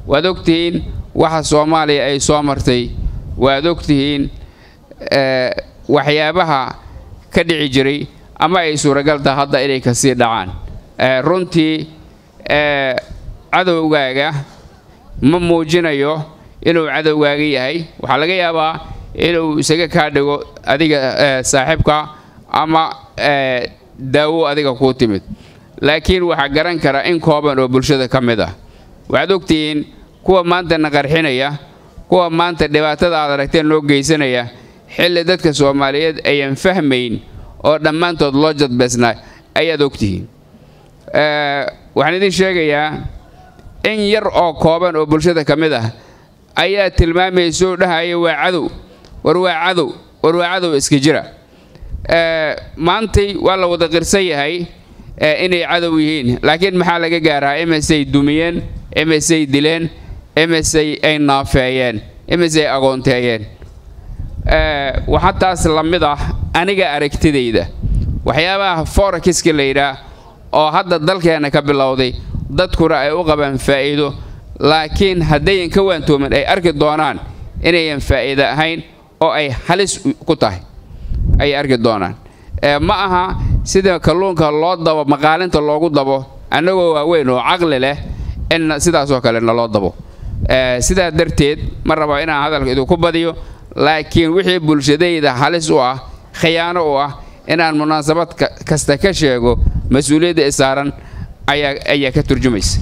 waad ogtihiin waxa soomaaliya ay soo martay waad ogtihiin waxyaabaha ka dhici jiray ama ay suuragal taha hadda inay kasii dhacaan runtii cadowgaaga ma muujinayo inuu cadowgaaga yahay waxaa laga yaabaa inuu isaga kaa dhigo adiga saaxiibka ama daawo adiga kuu timid laakiin waxaa garan kara in kooban oo bulshada ka mid ah waxaad ogtihiin kuwa maanta na qarxinaya kuwa maanta dhibaatada aad aragteen loo geysanaya xilli dadka soomaaliyeed ayaan fahmayn oo dhammaantood loo jadbeysnaa ayaad ogtihiin waxaan idin sheegayaa in yar oo kooban oo bulshada ka mid ah ayaa tilmaamayso dhahaya waa cadow war waa cadow war waa cadow iska jira maantay waa la wada qirsan yahay inay cadow yihiin laakiin maxaa laga gaaraa imisay dumiyeen imisay dileen imisay ay naafeeyeen imisay agoonteeyeen waxaa taas la mid ah aniga aragtidayda waxyaabaha forakiska la yidhaah oo hadda dalkeenna ka bilowday dadkuna ay u qabaan faa'iido laakiin haddayan ka waantoomin ay arki doonaan inayan faa'iido ahayn oo ay halis ku tahay ayay arki doonaan ma aha sida kalluunka loo dabo maqaalinta loogu dabo annagoo waaweyn oo caqli leh in sidaasoo kale naloo dabo sidaa darteed ma raba inaan hadalka idinku badiyo laakiin wixii bulshadayda halis u ah khiyaano u ah inaan munaasabad kasta ka sheego mas-uuliyadda isaaran ayaa ka turjumaysa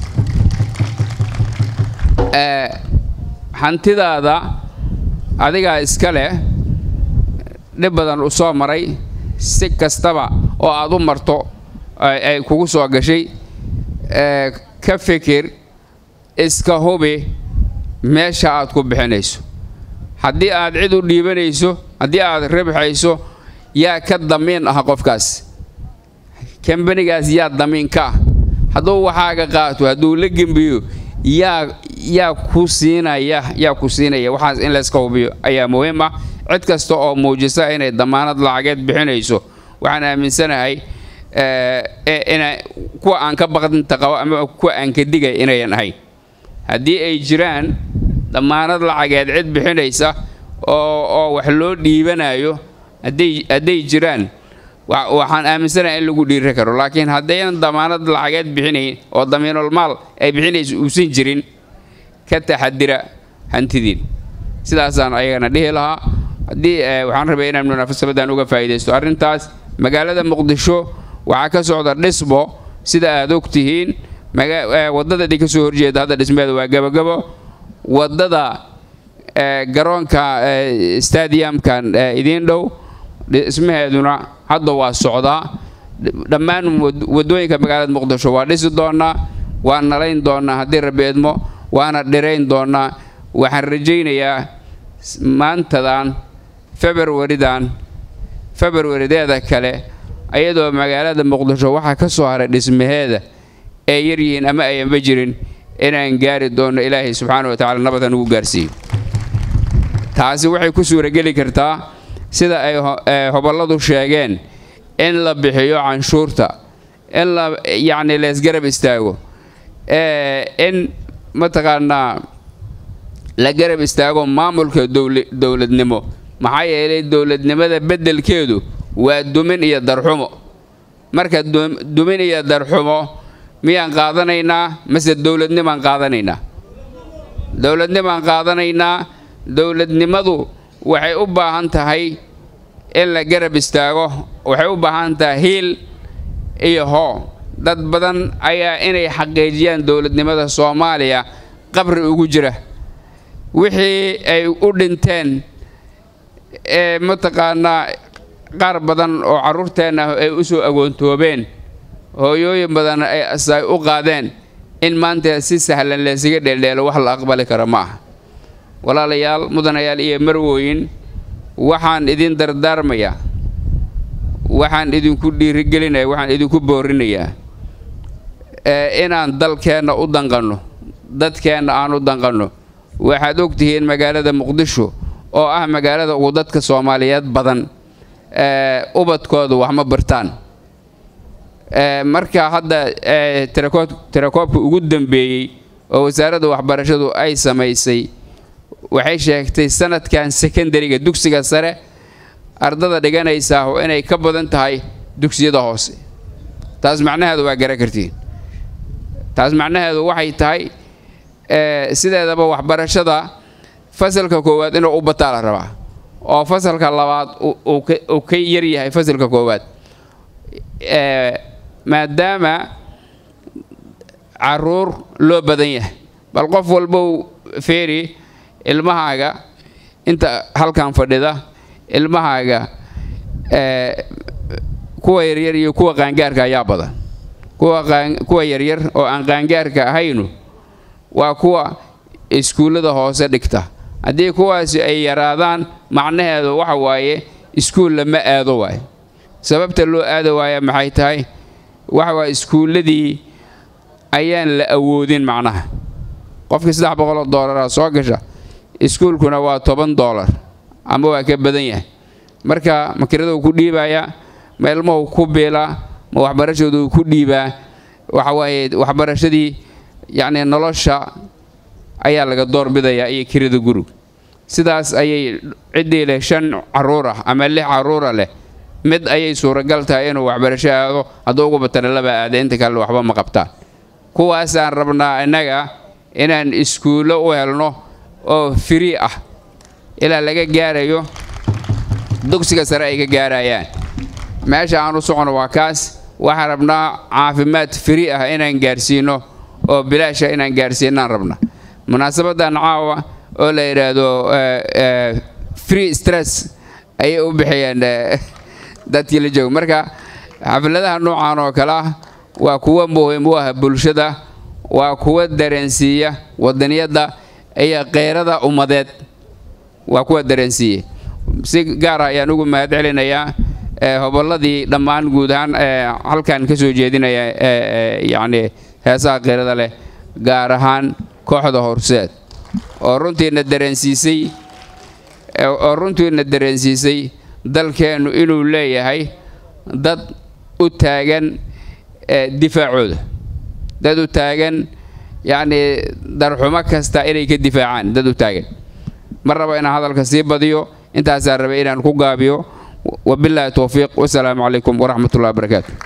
hantidaada adigaa iska leh dhib badan u soo maray si kastaba oo aad u marto ay kugu soo gashay ka fikir iska hubi meesha aad ku bixinayso haddii aad cid u dhiibanayso haddii aad ribxayso yaa ka damiin ah qofkaas kambanigaas yaa damiin ka ah hadduu waxaaga qaato hadduu la gembiyo yaa yaa ku siinaya yaa ku siinaya waxaas in layska hubiyo ayaa muhiim ah cid kasta oo muujisa inay damaanad lacageed bixinayso waxaan aaminsanahay ina kuwa aan ka baqdinta qabo ama kuwa aan ka digay inayan ahayn haddii ay jiraan damaanad lacageed cid bixinaysa oo oo wax loo dhiibanayo hadday hadday jiraan waxaan aaminsanahay in lagu dhiiri karo laakiin haddaynan damaanad lacageed bixinayn oo damiinul maal ay bixinaysa uusan jirin ka taxadira hantidiin sidaasaan ayagana dhihi lahaa haddii waxaan rabay inaan munaafasabadan uga faa'iidaysto arrintaas magaalada muqdisho waxaa ka socda dhisbo sida aad og tihiin waddada idin ka soo horjeeda hadda dhismeeda waa gabagabo waddada garoonka stadiumkan idiin dhow dhismaheeduna hadda waa socdaa dhammaan waddooyinka magaalada muqdisho waa dhisi doonnaa waa nalayn doonnaa haddii rabbi edmo waana dhirayn doonnaa waxaan rajaynayaa maantadan februaridan februarideeda kale ayadoo magaalada muqdisho waxaa ka soo haray dhismaheeda ee yaryihiin ama ayanba jirin inaan gaari doonno ilaahay subxaana wa tacala nabadan ugu gaarsiiyo taasi waxay ku suurageli kartaa sida ay hobolladu sheegeen in la bixiyo canshuurta in la yacni leesgarab istaago in mataqaanaa la garab istaago maamulka dowladnimo maxaa yeelay dowladnimada beddelkeedu waa dumin iyo darxumo marka dumin iyo darxumo miyaan qaadanaynaa mase dowladnimaan qaadanaynaa dowladnimaan qaadanaynaa dowladnimadu waxay u baahan tahay in la garab istaago waxay u baahan tahay hiil iyo hoo dad badan ayaa inay xaqiijiyaan dowladnimada soomaaliya qabri ugu jira wixii ay u dhinteen ee mataqaanaa qaar badan oo carruurteenna ay u soo agoontoobeen hooyooyin badan ay asay u qaadeen in maanta si sahlan laysaga dheeldheelo wax la aqbali karo ma aha walaalayaal mudanayaal iyo marwooyin waxaan idin dardaarmayaa waxaan idinku dhiirigelinaya waxaan idinku boorinayaa inaan dalkeenna u danqanno dadkeenna aan u danqanno waxaad og tihiin magaalada muqdisho oo ah magaalada ugu dadka soomaaliyeed badan ubadkoodu wax ma bartaan marka hadda tirakoobka ugu dambeeyey oo wasaaradda waxbarashadu ay samaysay waxay sheegtay sanadkan sekondariga dugsiga sare ardada dhiganaysaa inay ka badan tahay dugsiyada hoose taas macnaheedu waa garan kartiin taas macnaheedu waxay tahay sideedaba waxbarashada fasalka koowaad inuu u bataa la rabaa oo fasalka labaad uu ka yaryahay fasalka koowaad maadaama caruur loo badan yahay bal qof walbow feeri ilmahaaga inta halkan fadhida ilmahaaga kuwa yaryar iyo kuwa qaangaarka ayaa badan kuwa yaryar oo aan qaangaarka ahaynu waa kuwa iskuullada hoose dhigta haddii kuwaasi ay yaraadaan macnaheedu waxa waaye iskuul lama aado waayo sababta loo aado waaya maxay tahay waxa waaye iskuulladii ayaan la awoodin macnaha qofkii saddex boqoloo doollara soo gasha iskuulkuna waa toban doolar ama waa ka badan yahay marka makiraduu ku dhiibayaa ma ilmuhu ku biilaa ma waxbarashaduu ku dhiibaa waxa waaye waxbarashadii yacni nolosha ayaa laga doorbidayaa iyo kirida gurug sidaas ayay ciddii leh shan caruur ah ama lix caruura leh mid ayay suuragal tahay inuu waxbarasho aado hadduu ugu batana laba aada inta kale waxba ma qabtaan kuwaasaan rabnaa innaga inaan iskuullo u helno oo firi ah ilaa laga gaarayo dugsiga sare ay ka gaarayaan meesha aan u socono waa kaas waxaan rabnaa caafimaad firi ah inaan gaarsiino oo bilaasha inaan gaarsiinaan rabna munaasabadan caawa oo la yidhaahdo free stress ayay u bixiyeen dadkii la jooga marka xafladaha noocan oo kale ah waa kuwa muhiim u ah bulshada waa kuwa dareensiiya wadaniyadda iyo keyrada ummadeed waa kuwa dareensiiya si gaar ah ayaan ugu mahad celinayaa hobolladii dhammaan guud ahaan halkan ka soo jeedinaya yacni heesaha keyrada leh gaar ahaan kooxda horseed oo runtiina dareensiisay oo runtiina dareensiisay dalkeennu inuu leeyahay dad u taagan difaacooda dad u taagan yacnii darxumo kasta inay ka difaacaan dad u taagan ma rabo inaan hadalka sii badiyo intaasaan rabay inaan ku gaabiyo wabilaahi towfiiq wasalaamu calaykum waraxmat ullahi wabarakaatu